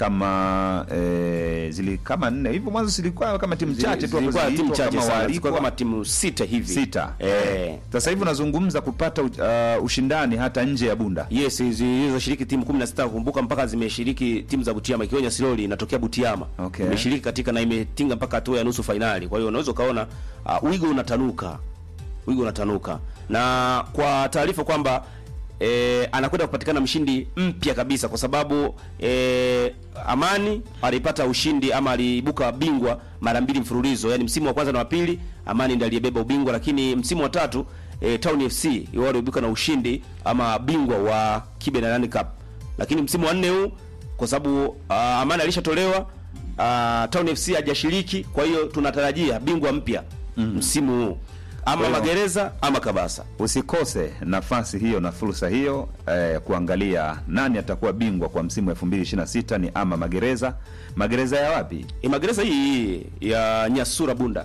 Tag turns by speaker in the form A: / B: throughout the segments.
A: kama eh, zili kama nne hivyo mwanzo zilikuwa kama timu chache tu hapo
B: Zilikuwa timu
A: ziliitwa
B: chache
A: kama
B: sana,
A: waalikwa.
B: zilikuwa kama timu sita hivi
A: sita
B: eh.
A: sasa hivi unazungumza kupata uh, ushindani hata nje ya bunda
B: Yes, zilizoshiriki timu 16 kumbuka, mpaka zimeshiriki timu za Butiama, ikiwa Nyasiroli inatokea Butiama
A: Okay.
B: imeshiriki katika na imetinga mpaka hatua ya nusu fainali. Kwa hiyo unaweza ukaona uh, wigo unatanuka, wigo unatanuka, na kwa taarifa kwamba eh, anakwenda kupatikana mshindi mpya kabisa, kwa sababu eh, Amani alipata ushindi ama aliibuka bingwa mara mbili mfululizo, yani msimu wa kwanza na wa pili Amani ndiye aliyebeba ubingwa, lakini msimu wa tatu eh, Town FC wao waliibuka na ushindi ama bingwa wa Kibe na Nani Cup, lakini msimu wa nne huu kwa sababu uh, Amani alishatolewa uh, Town FC hajashiriki, kwa hiyo tunatarajia bingwa mpya msimu huu ama
A: Kwa hiyo-
B: Magereza ama Kabasa.
A: usikose nafasi hiyo na fursa hiyo eh, kuangalia nani atakuwa bingwa kwa msimu wa 2026 ni ama magereza magereza ya wapi
B: E, Magereza hii ya Nyasura Bunda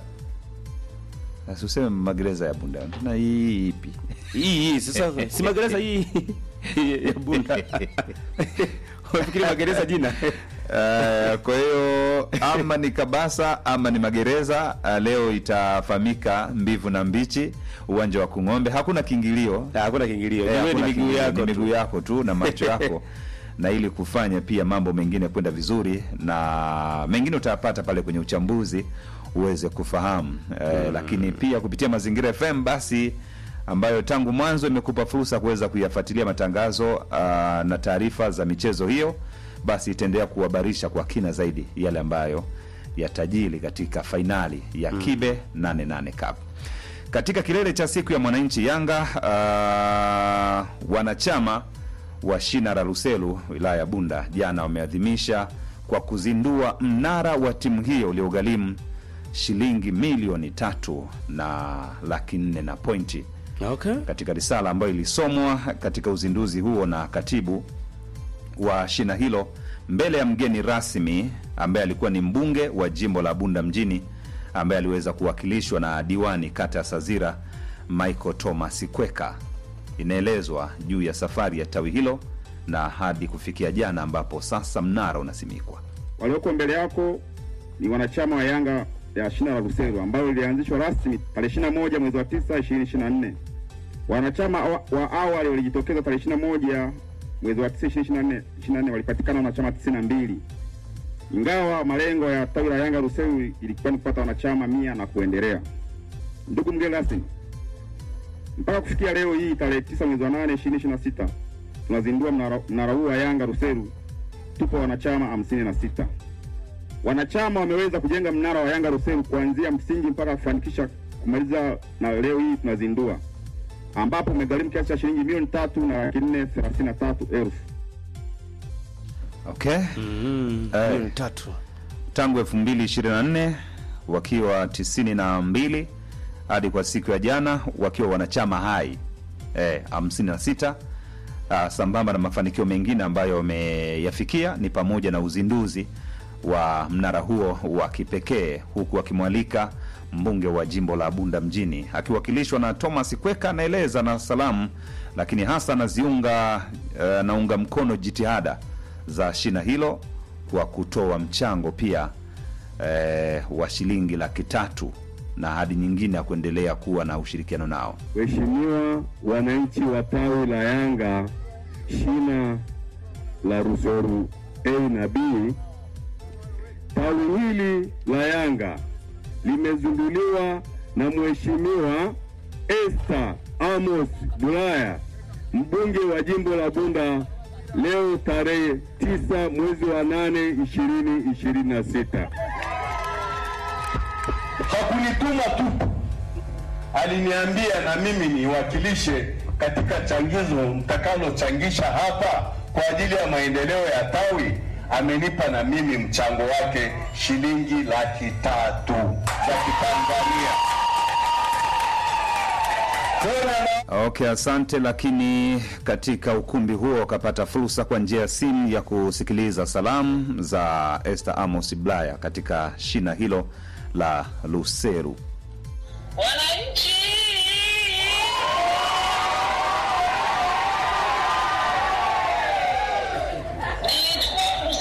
A: Sasa useme magereza ya bunda na hii ipi
B: hii hii sasa si magereza hii ya Bunda unafikiri magereza jina
A: Eh, kwa hiyo ama ni kabasa ama ni magereza uh, leo itafahamika mbivu na mbichi uwanja wa kung'ombe hakuna kiingilio
B: Ah, hakuna kiingilio
A: Eh,
B: Wewe ni
A: hakuna
B: miguu
A: kiingilio,
B: yako
A: ni
B: tu.
A: miguu yako tu na macho yako na ili kufanya pia mambo mengine kwenda vizuri na mengine utayapata pale kwenye uchambuzi uweze kufahamu eh, lakini pia kupitia mazingira fm basi ambayo tangu mwanzo imekupa fursa kuweza kuyafuatilia matangazo uh, na taarifa za michezo hiyo basi itaendelea kuhabarisha kwa kina zaidi yale ambayo yatajili katika fainali ya kibe 88 cup katika kilele cha siku ya mwananchi Yanga, uh, wanachama wa shina la Ruselu wilaya ya Bunda jana wameadhimisha kwa kuzindua mnara wa timu hiyo uliogharimu shilingi milioni tatu na laki nne na pointi
B: okay.
A: katika risala ambayo ilisomwa katika uzinduzi huo na katibu wa shina hilo mbele ya mgeni rasmi ambaye alikuwa ni mbunge wa jimbo la Bunda mjini ambaye aliweza kuwakilishwa na diwani kata ya Sazira Michael Thomas Kweka. Inaelezwa juu ya safari ya tawi hilo na hadi kufikia jana ambapo sasa mnara unasimikwa.
C: walioko mbele yako ni wanachama wa Yanga ya shina la Rusero ambayo ilianzishwa rasmi tarehe 21 mwezi wa 9 2024. Wanachama wa wa awali walijitokeza tarehe 21 mwezi wa 9 2024 24 walipatikana wanachama 92. Ingawa malengo ya tawi la Yanga Rusero ilikuwa ni kupata wanachama mia na kuendelea. Ndugu mgeni rasmi, mpaka kufikia leo hii tarehe 9 mwezi wa 8 2026 tunazindua mnara mnara huu wa Yanga Ruseru tupo wanachama hamsini na sita. Wanachama wameweza kujenga mnara wa Yanga Ruseru kuanzia msingi mpaka kufanikisha kumaliza, na leo hii tunazindua, ambapo umegharimu kiasi cha shilingi milioni tatu na laki nne thelathini na tatu elfu.
A: Okay.
B: mm,
A: Eh.
B: milioni tatu
A: tangu 2024 wakiwa 92 hadi kwa siku ya jana wakiwa wanachama hai eh, 56 ah, sambamba na mafanikio mengine ambayo wameyafikia ni pamoja na uzinduzi wa mnara huo wa kipekee huku akimwalika mbunge wa jimbo la Bunda mjini akiwakilishwa na Thomas Kweka anaeleza na salamu, lakini hasa anaziunga eh, anaunga mkono jitihada za shina hilo kwa kutoa mchango pia eh, wa shilingi laki tatu na hadi nyingine ya kuendelea kuwa na ushirikiano nao.
C: Waheshimiwa wananchi wa tawi la Yanga shina la Ruseru A na B, tawi hili la Yanga limezinduliwa na Mheshimiwa Esther Amos Bulaya, mbunge wa jimbo la Bunda leo tarehe 9 mwezi wa 8 2026.
D: hakunituma tu, aliniambia na mimi niwakilishe katika changizo mtakalochangisha hapa kwa ajili ya maendeleo ya tawi. Amenipa na mimi mchango wake shilingi laki tatu za Kitanzania. Tena na
A: Okay, asante. Lakini katika ukumbi huo wakapata fursa kwa njia ya simu ya kusikiliza salamu za Esther Amos Blaya katika shina hilo la Luseru.
E: Wananchi